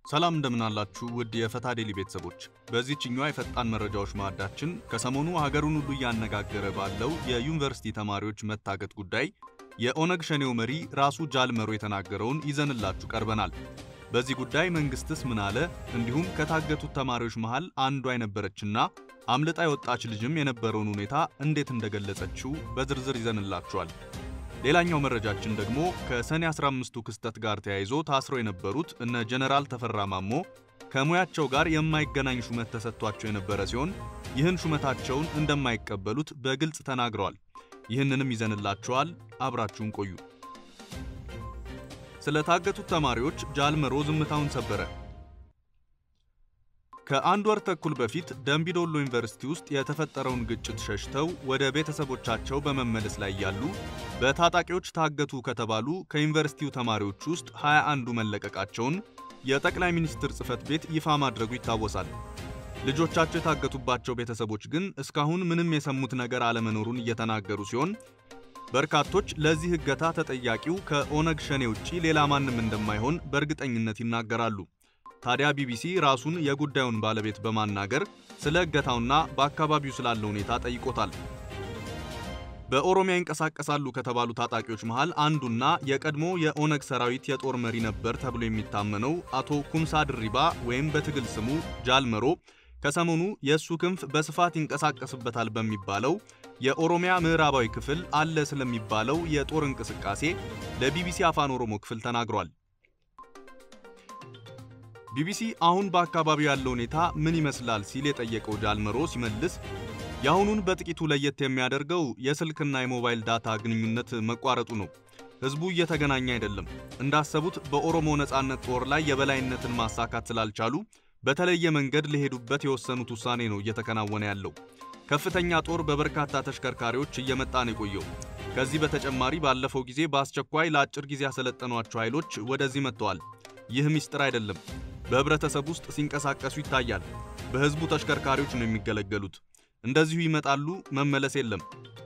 ሰላም እንደምናላችሁ ውድ የፈታ ዴሊ ቤተሰቦች፣ በዚህችኛዋ የፈጣን መረጃዎች ማዕዳችን ከሰሞኑ ሀገሩን ሁሉ እያነጋገረ ባለው የዩኒቨርሲቲ ተማሪዎች መታገት ጉዳይ የኦነግ ሸኔው መሪ ራሱ ጃልመሮ የተናገረውን ይዘንላችሁ ቀርበናል። በዚህ ጉዳይ መንግስትስ ምን አለ? እንዲሁም ከታገቱት ተማሪዎች መሃል አንዷ የነበረችና አምልጣ የወጣች ልጅም የነበረውን ሁኔታ እንዴት እንደገለጸችው በዝርዝር ይዘንላችኋል። ሌላኛው መረጃችን ደግሞ ከሰኔ 15ቱ ክስተት ጋር ተያይዞ ታስረው የነበሩት እነ ጀነራል ተፈራ ማሞ ከሙያቸው ጋር የማይገናኝ ሹመት ተሰጥቷቸው የነበረ ሲሆን ይህን ሹመታቸውን እንደማይቀበሉት በግልጽ ተናግረዋል። ይህንንም ይዘንላችኋል። አብራችሁን ቆዩ። ስለታገቱት ተማሪዎች ጃልመሮ ዝምታውን ሰበረ። ከአንድ ወር ተኩል በፊት ደምቢዶሎ ዩኒቨርሲቲ ውስጥ የተፈጠረውን ግጭት ሸሽተው ወደ ቤተሰቦቻቸው በመመለስ ላይ ያሉ በታጣቂዎች ታገቱ ከተባሉ ከዩኒቨርሲቲው ተማሪዎች ውስጥ 21ዱ መለቀቃቸውን የጠቅላይ ሚኒስትር ጽሕፈት ቤት ይፋ ማድረጉ ይታወሳል። ልጆቻቸው የታገቱባቸው ቤተሰቦች ግን እስካሁን ምንም የሰሙት ነገር አለመኖሩን እየተናገሩ ሲሆን በርካቶች ለዚህ እገታ ተጠያቂው ከኦነግ ሸኔ ውጪ ሌላ ማንም እንደማይሆን በእርግጠኝነት ይናገራሉ። ታዲያ ቢቢሲ ራሱን የጉዳዩን ባለቤት በማናገር ስለ እገታውና በአካባቢው ስላለ ሁኔታ ጠይቆታል። በኦሮሚያ ይንቀሳቀሳሉ ከተባሉ ታጣቂዎች መሃል አንዱና የቀድሞ የኦነግ ሰራዊት የጦር መሪ ነበር ተብሎ የሚታመነው አቶ ኩምሳ ድሪባ ወይም በትግል ስሙ ጃልመሮ ከሰሞኑ የእሱ ክንፍ በስፋት ይንቀሳቀስበታል በሚባለው የኦሮሚያ ምዕራባዊ ክፍል አለ ስለሚባለው የጦር እንቅስቃሴ ለቢቢሲ አፋን ኦሮሞ ክፍል ተናግሯል። ቢቢሲ አሁን በአካባቢው ያለው ሁኔታ ምን ይመስላል ሲል የጠየቀው ጃልመሮ ሲመልስ የአሁኑን በጥቂቱ ለየት የሚያደርገው የስልክና የሞባይል ዳታ ግንኙነት መቋረጡ ነው። ህዝቡ እየተገናኘ አይደለም። እንዳሰቡት በኦሮሞ ነጻነት ጦር ላይ የበላይነትን ማሳካት ስላልቻሉ በተለየ መንገድ ለሄዱበት የወሰኑት ውሳኔ ነው እየተከናወነ ያለው። ከፍተኛ ጦር በበርካታ ተሽከርካሪዎች እየመጣ ነው የቆየው። ከዚህ በተጨማሪ ባለፈው ጊዜ በአስቸኳይ ለአጭር ጊዜ ያሰለጠኗቸው ኃይሎች ወደዚህ መጥተዋል። ይህ ምስጢር አይደለም። በህብረተሰብ ውስጥ ሲንቀሳቀሱ ይታያል። በህዝቡ ተሽከርካሪዎች ነው የሚገለገሉት። እንደዚሁ ይመጣሉ፣ መመለስ የለም።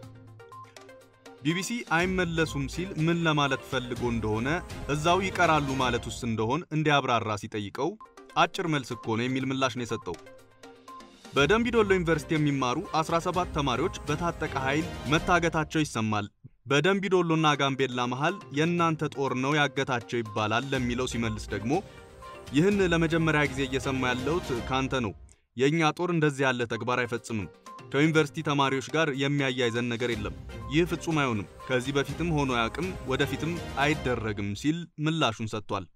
ቢቢሲ አይመለሱም ሲል ምን ለማለት ፈልጎ እንደሆነ እዛው ይቀራሉ ማለት ውስጥ እንደሆን እንዲያብራራ ሲጠይቀው አጭር መልስ እኮ ነው የሚል ምላሽ ነው የሰጠው። በደምቢዶሎ ዩኒቨርሲቲ የሚማሩ 17 ተማሪዎች በታጠቀ ኃይል መታገታቸው ይሰማል። በደምቢዶሎና ጋምቤላ መሃል የእናንተ ጦር ነው ያገታቸው ይባላል ለሚለው ሲመልስ ደግሞ ይህን ለመጀመሪያ ጊዜ እየሰማ ያለሁት ካንተ ነው። የእኛ ጦር እንደዚህ ያለ ተግባር አይፈጽምም። ከዩኒቨርሲቲ ተማሪዎች ጋር የሚያያይዘን ነገር የለም። ይህ ፍጹም አይሆንም። ከዚህ በፊትም ሆኖ አያውቅም፣ ወደፊትም አይደረግም ሲል ምላሹን ሰጥቷል።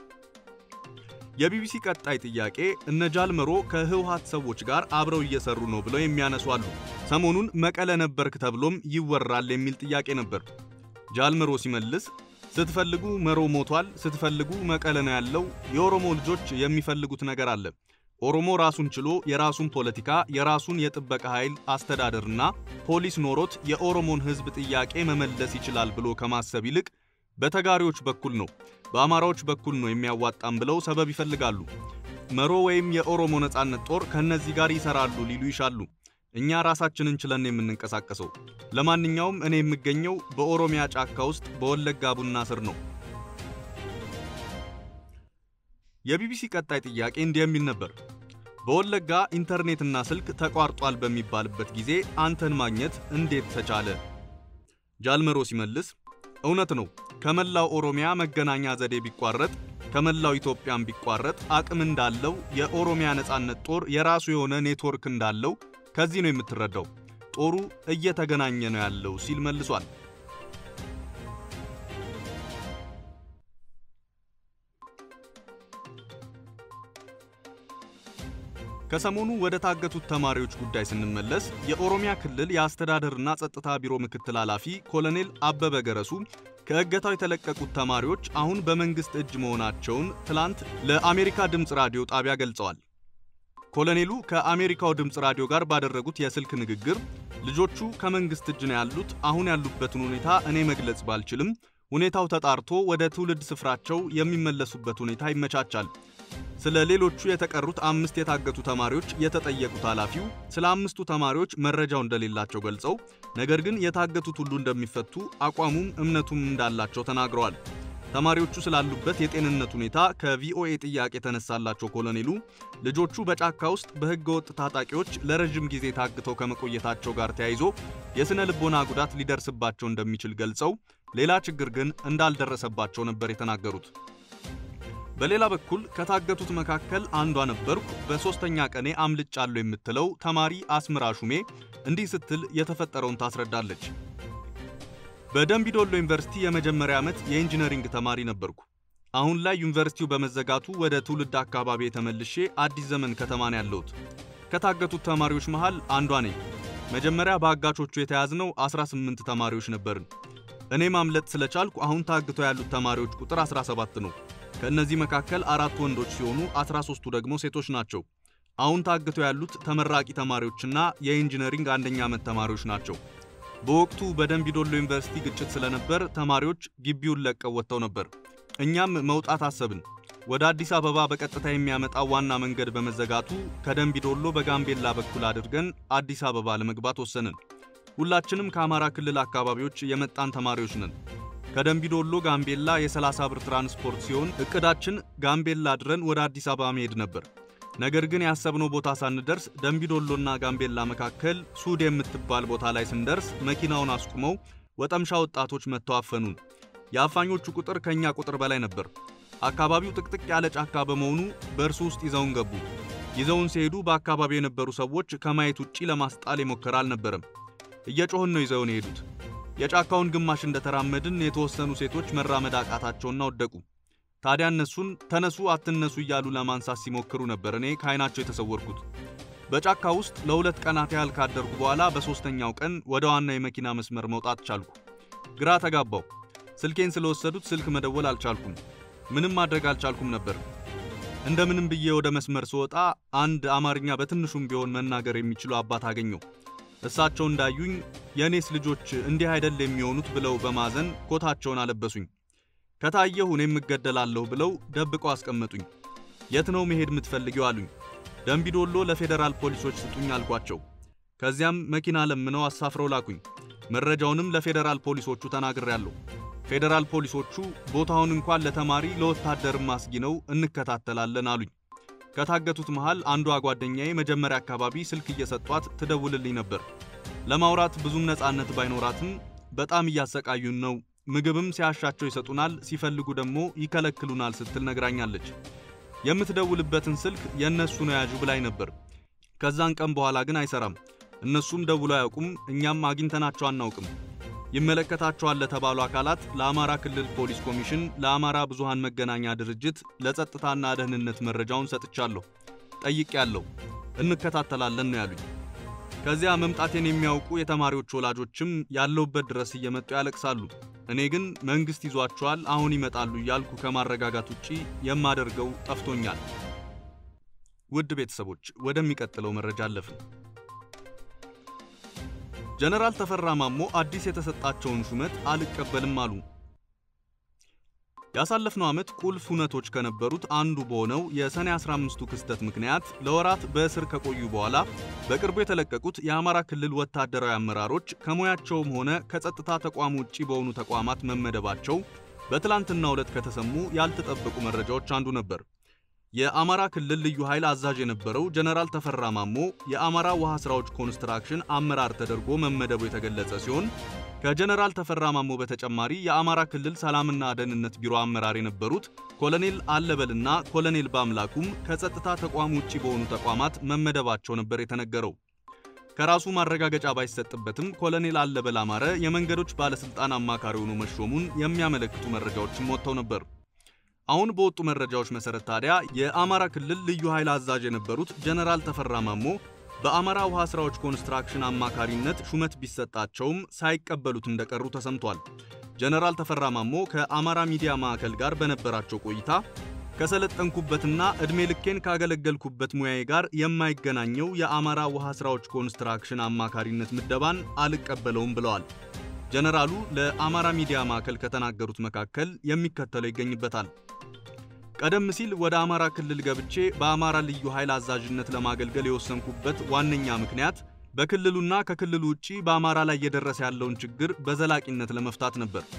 የቢቢሲ ቀጣይ ጥያቄ እነ ጃልመሮ ከህወሓት ሰዎች ጋር አብረው እየሰሩ ነው ብለው የሚያነሱ አሉ። ሰሞኑን መቀለ ነበርክ ተብሎም ይወራል የሚል ጥያቄ ነበር። ጃልመሮ ሲመልስ ስትፈልጉ መሮ ሞቷል፣ ስትፈልጉ መቀለ ነው ያለው። የኦሮሞ ልጆች የሚፈልጉት ነገር አለ። ኦሮሞ ራሱን ችሎ የራሱን ፖለቲካ፣ የራሱን የጥበቃ ኃይል አስተዳደርና ፖሊስ ኖሮት የኦሮሞን ህዝብ ጥያቄ መመለስ ይችላል ብሎ ከማሰብ ይልቅ በተጋሪዎች በኩል ነው በአማራዎች በኩል ነው የሚያዋጣም ብለው ሰበብ ይፈልጋሉ። መሮ ወይም የኦሮሞ ነጻነት ጦር ከነዚህ ጋር ይሰራሉ ሊሉ ይሻሉ። እኛ ራሳችንን ችለን የምንንቀሳቀሰው። ለማንኛውም እኔ የምገኘው በኦሮሚያ ጫካ ውስጥ በወለጋ ቡና ስር ነው። የቢቢሲ ቀጣይ ጥያቄ እንዲህ የሚል ነበር። በወለጋ ኢንተርኔትና ስልክ ተቋርጧል በሚባልበት ጊዜ አንተን ማግኘት እንዴት ተቻለ? ጃልመሮ ሲመልስ እውነት ነው ከመላው ኦሮሚያ መገናኛ ዘዴ ቢቋረጥ ከመላው ኢትዮጵያም ቢቋረጥ አቅም እንዳለው የኦሮሚያ ነጻነት ጦር የራሱ የሆነ ኔትወርክ እንዳለው ከዚህ ነው የምትረዳው። ጦሩ እየተገናኘ ነው ያለው ሲል መልሷል። ከሰሞኑ ወደ ታገቱት ተማሪዎች ጉዳይ ስንመለስ የኦሮሚያ ክልል የአስተዳደርና ጸጥታ ቢሮ ምክትል ኃላፊ ኮሎኔል አበበ ገረሱ ከእገታው የተለቀቁት ተማሪዎች አሁን በመንግስት እጅ መሆናቸውን ትላንት ለአሜሪካ ድምፅ ራዲዮ ጣቢያ ገልጸዋል። ኮሎኔሉ ከአሜሪካው ድምፅ ራዲዮ ጋር ባደረጉት የስልክ ንግግር ልጆቹ ከመንግስት እጅ ነው ያሉት፣ አሁን ያሉበትን ሁኔታ እኔ መግለጽ ባልችልም ሁኔታው ተጣርቶ ወደ ትውልድ ስፍራቸው የሚመለሱበት ሁኔታ ይመቻቻል። ስለ ሌሎቹ የተቀሩት አምስት የታገቱ ተማሪዎች የተጠየቁት ኃላፊው ስለ አምስቱ ተማሪዎች መረጃው እንደሌላቸው ገልጸው ነገር ግን የታገቱት ሁሉ እንደሚፈቱ አቋሙም እምነቱም እንዳላቸው ተናግረዋል። ተማሪዎቹ ስላሉበት የጤንነት ሁኔታ ከቪኦኤ ጥያቄ የተነሳላቸው ኮሎኔሉ ልጆቹ በጫካ ውስጥ በሕገ ወጥ ታጣቂዎች ለረዥም ጊዜ ታግተው ከመቆየታቸው ጋር ተያይዞ የሥነ ልቦና ጉዳት ሊደርስባቸው እንደሚችል ገልጸው ሌላ ችግር ግን እንዳልደረሰባቸው ነበር የተናገሩት። በሌላ በኩል ከታገቱት መካከል አንዷ ነበርኩ በሦስተኛ ቀኔ አምልጫለሁ የምትለው ተማሪ አስምራ ሹሜ እንዲህ ስትል የተፈጠረውን ታስረዳለች። በደምቢዶሎ ዩኒቨርሲቲ የመጀመሪያ ዓመት የኢንጂነሪንግ ተማሪ ነበርኩ። አሁን ላይ ዩኒቨርሲቲው በመዘጋቱ ወደ ትውልድ አካባቢ የተመልሼ አዲስ ዘመን ከተማ ነው ያለሁት። ከታገቱት ተማሪዎች መሃል አንዷ ነኝ። መጀመሪያ በአጋቾቹ የተያዝነው 18 ተማሪዎች ነበርን። እኔ ማምለጥ ስለቻልኩ አሁን ታግተው ያሉት ተማሪዎች ቁጥር 17 ነው። ከእነዚህ መካከል አራት ወንዶች ሲሆኑ 13ቱ ደግሞ ሴቶች ናቸው። አሁን ታግተው ያሉት ተመራቂ ተማሪዎችና የኢንጂነሪንግ አንደኛ ዓመት ተማሪዎች ናቸው። በወቅቱ በደምቢዶሎ ዩኒቨርሲቲ ግጭት ስለነበር ተማሪዎች ግቢውን ለቀው ወጥተው ነበር። እኛም መውጣት አሰብን። ወደ አዲስ አበባ በቀጥታ የሚያመጣው ዋና መንገድ በመዘጋቱ ከደምቢዶሎ በጋምቤላ በኩል አድርገን አዲስ አበባ ለመግባት ወሰንን። ሁላችንም ከአማራ ክልል አካባቢዎች የመጣን ተማሪዎች ነን። ከደምቢዶሎ ጋምቤላ የ30 ብር ትራንስፖርት ሲሆን እቅዳችን ጋምቤላ አድረን ወደ አዲስ አበባ መሄድ ነበር። ነገር ግን ያሰብነው ቦታ ሳንደርስ ደምቢዶሎና ጋምቤላ መካከል ሱድ የምትባል ቦታ ላይ ስንደርስ መኪናውን አስቁመው ወጠምሻ ወጣቶች መጥተው አፈኑን። የአፋኞቹ ቁጥር ከኛ ቁጥር በላይ ነበር። አካባቢው ጥቅጥቅ ያለ ጫካ በመሆኑ በእርሱ ውስጥ ይዘውን ገቡ። ይዘውን ሲሄዱ በአካባቢው የነበሩ ሰዎች ከማየት ውጪ ለማስጣል የሞከረ አልነበረም። እየጮህን ነው ይዘውን የሄዱት። የጫካውን ግማሽ እንደተራመድን የተወሰኑ ሴቶች መራመድ አቃታቸውና ወደቁ። ታዲያ እነሱን ተነሱ አትነሱ እያሉ ለማንሳት ሲሞክሩ ነበር እኔ ከዓይናቸው የተሰወርኩት። በጫካ ውስጥ ለሁለት ቀናት ያህል ካደርኩ በኋላ በሦስተኛው ቀን ወደ ዋና የመኪና መስመር መውጣት ቻልኩ። ግራ ተጋባው። ስልኬን ስለወሰዱት ስልክ መደወል አልቻልኩም። ምንም ማድረግ አልቻልኩም ነበር። እንደምንም ብዬ ወደ መስመር ስወጣ አንድ አማርኛ በትንሹም ቢሆን መናገር የሚችሉ አባት አገኘው። እሳቸው እንዳዩኝ የእኔስ ልጆች እንዲህ አይደል የሚሆኑት ብለው በማዘን ኮታቸውን አለበሱኝ። ከታየሁ እኔም እገደላለሁ ብለው ደብቀው አስቀመጡኝ። የት ነው መሄድ የምትፈልጊው አሉኝ። ደምቢዶሎ ለፌዴራል ፖሊሶች ስጡኝ አልኳቸው። ከዚያም መኪና ለምነው አሳፍረው ላኩኝ። መረጃውንም ለፌዴራል ፖሊሶቹ ተናግሬያለሁ። ፌዴራል ፖሊሶቹ ቦታውን እንኳን ለተማሪ ለወታደርም አስጊ ነው እንከታተላለን አሉኝ። ከታገቱት መሃል አንዷ ጓደኛዬ መጀመሪያ አካባቢ ስልክ እየሰጧት ትደውልልኝ ነበር። ለማውራት ብዙም ነፃነት ባይኖራትም በጣም እያሰቃዩን ነው፣ ምግብም ሲያሻቸው ይሰጡናል፣ ሲፈልጉ ደግሞ ይከለክሉናል ስትል ነግራኛለች። የምትደውልበትን ስልክ የእነሱ ነው ያዡ ብላኝ ነበር። ከዛን ቀን በኋላ ግን አይሰራም። እነሱም ደውለው አያውቁም፣ እኛም አግኝተናቸው አናውቅም። ይመለከታቸዋል ለተባሉ አካላት ለአማራ ክልል ፖሊስ ኮሚሽን፣ ለአማራ ብዙሃን መገናኛ ድርጅት፣ ለጸጥታና ደህንነት መረጃውን ሰጥቻለሁ። ጠይቄያለሁ። እንከታተላለን ነው ያሉኝ። ከዚያ መምጣቴን የሚያውቁ የተማሪዎች ወላጆችም ያለውበት ድረስ እየመጡ ያለቅሳሉ። እኔ ግን መንግሥት ይዟቸዋል፣ አሁን ይመጣሉ እያልኩ ከማረጋጋት ውጪ የማደርገው ጠፍቶኛል። ውድ ቤተሰቦች ወደሚቀጥለው መረጃ አለፍን። ጀነራል ተፈራ ማሞ አዲስ የተሰጣቸውን ሹመት አልቀበልም አሉ። ያሳለፍነው ዓመት ቁልፍ ሁነቶች ከነበሩት አንዱ በሆነው የሰኔ 15ቱ ክስተት ምክንያት ለወራት በእስር ከቆዩ በኋላ በቅርቡ የተለቀቁት የአማራ ክልል ወታደራዊ አመራሮች ከሙያቸውም ሆነ ከጸጥታ ተቋም ውጪ በሆኑ ተቋማት መመደባቸው በትላንትናው ዕለት ከተሰሙ ያልተጠበቁ መረጃዎች አንዱ ነበር። የአማራ ክልል ልዩ ኃይል አዛዥ የነበረው ጀነራል ተፈራ ማሞ የአማራ ውሃ ስራዎች ኮንስትራክሽን አመራር ተደርጎ መመደቡ የተገለጸ ሲሆን ከጀነራል ተፈራ ማሞ በተጨማሪ የአማራ ክልል ሰላምና ደህንነት ቢሮ አመራር የነበሩት ኮሎኔል አለበልና ኮሎኔል በአምላኩም ከጸጥታ ተቋም ውጪ በሆኑ ተቋማት መመደባቸው ነበር የተነገረው። ከራሱ ማረጋገጫ ባይሰጥበትም ኮሎኔል አለበል አማረ የመንገዶች ባለስልጣን አማካሪ ሆኖ መሾሙን የሚያመለክቱ መረጃዎችም ወጥተው ነበር። አሁን በወጡ መረጃዎች መሰረት ታዲያ የአማራ ክልል ልዩ ኃይል አዛዥ የነበሩት ጀነራል ተፈራ ማሞ በአማራ ውሃ ስራዎች ኮንስትራክሽን አማካሪነት ሹመት ቢሰጣቸውም ሳይቀበሉት እንደቀሩ ተሰምቷል። ጀነራል ተፈራ ማሞ ከአማራ ሚዲያ ማዕከል ጋር በነበራቸው ቆይታ ከሰለጠንኩበትና ዕድሜ ልኬን ካገለገልኩበት ሙያዬ ጋር የማይገናኘው የአማራ ውሃ ስራዎች ኮንስትራክሽን አማካሪነት ምደባን አልቀበለውም ብለዋል። ጀነራሉ ለአማራ ሚዲያ ማዕከል ከተናገሩት መካከል የሚከተለው ይገኝበታል። ቀደም ሲል ወደ አማራ ክልል ገብቼ በአማራ ልዩ ኃይል አዛዥነት ለማገልገል የወሰንኩበት ዋነኛ ምክንያት በክልሉና ከክልሉ ውጪ በአማራ ላይ እየደረሰ ያለውን ችግር በዘላቂነት ለመፍታት ነበር።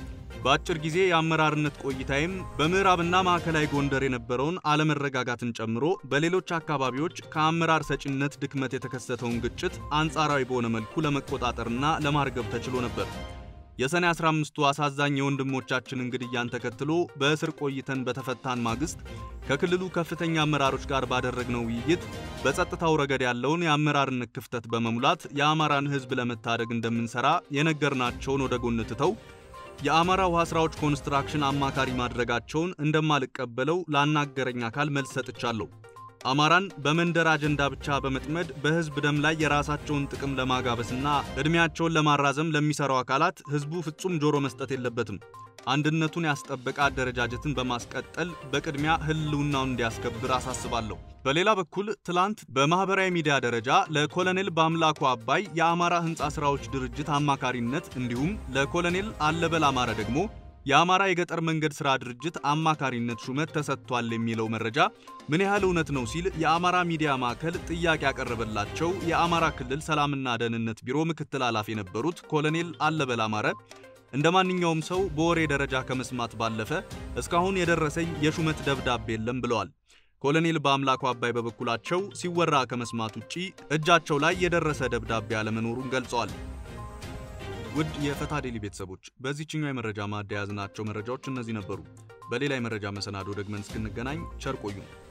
በአጭር ጊዜ የአመራርነት ቆይታዬም በምዕራብና ማዕከላዊ ጎንደር የነበረውን አለመረጋጋትን ጨምሮ በሌሎች አካባቢዎች ከአመራር ሰጪነት ድክመት የተከሰተውን ግጭት አንጻራዊ በሆነ መልኩ ለመቆጣጠርና ለማርገብ ተችሎ ነበር። የሰኔ 15ቱ አሳዛኝ የወንድሞቻችንን ግድያን ተከትሎ በእስር ቆይተን በተፈታን ማግስት ከክልሉ ከፍተኛ አመራሮች ጋር ባደረግነው ውይይት በጸጥታው ረገድ ያለውን የአመራርነት ክፍተት በመሙላት የአማራን ሕዝብ ለመታደግ እንደምንሰራ የነገርናቸውን ወደ ጎን ትተው የአማራ ውሃ ስራዎች ኮንስትራክሽን አማካሪ ማድረጋቸውን እንደማልቀበለው ላናገረኝ አካል መልስ ሰጥቻለሁ። አማራን በመንደር አጀንዳ ብቻ በመጥመድ በህዝብ ደም ላይ የራሳቸውን ጥቅም ለማጋበስና ዕድሜያቸውን ለማራዘም ለሚሰሩ አካላት ህዝቡ ፍጹም ጆሮ መስጠት የለበትም። አንድነቱን ያስጠበቀ አደረጃጀትን በማስቀጠል በቅድሚያ ህልውናውን እንዲያስከብር አሳስባለሁ። በሌላ በኩል ትላንት በማህበራዊ ሚዲያ ደረጃ ለኮሎኔል በአምላኩ አባይ የአማራ ህንፃ ስራዎች ድርጅት አማካሪነት እንዲሁም ለኮሎኔል አለበል አማረ ደግሞ የአማራ የገጠር መንገድ ሥራ ድርጅት አማካሪነት ሹመት ተሰጥቷል የሚለው መረጃ ምን ያህል እውነት ነው ሲል የአማራ ሚዲያ ማዕከል ጥያቄ ያቀረበላቸው የአማራ ክልል ሰላምና ደህንነት ቢሮ ምክትል ኃላፊ የነበሩት ኮሎኔል አለበል አማረ እንደ ማንኛውም ሰው በወሬ ደረጃ ከመስማት ባለፈ እስካሁን የደረሰኝ የሹመት ደብዳቤ የለም ብለዋል። ኮሎኔል በአምላኩ አባይ በበኩላቸው ሲወራ ከመስማት ውጪ እጃቸው ላይ የደረሰ ደብዳቤ አለመኖሩን ገልጸዋል። ውድ የፈታ ዴሊ ቤተሰቦች በዚህኛው የመረጃ ማዕድ የያዝናቸው መረጃዎች እነዚህ ነበሩ። በሌላ የመረጃ መሰናዶ ደግመን እስክንገናኝ ቸር ቆዩን።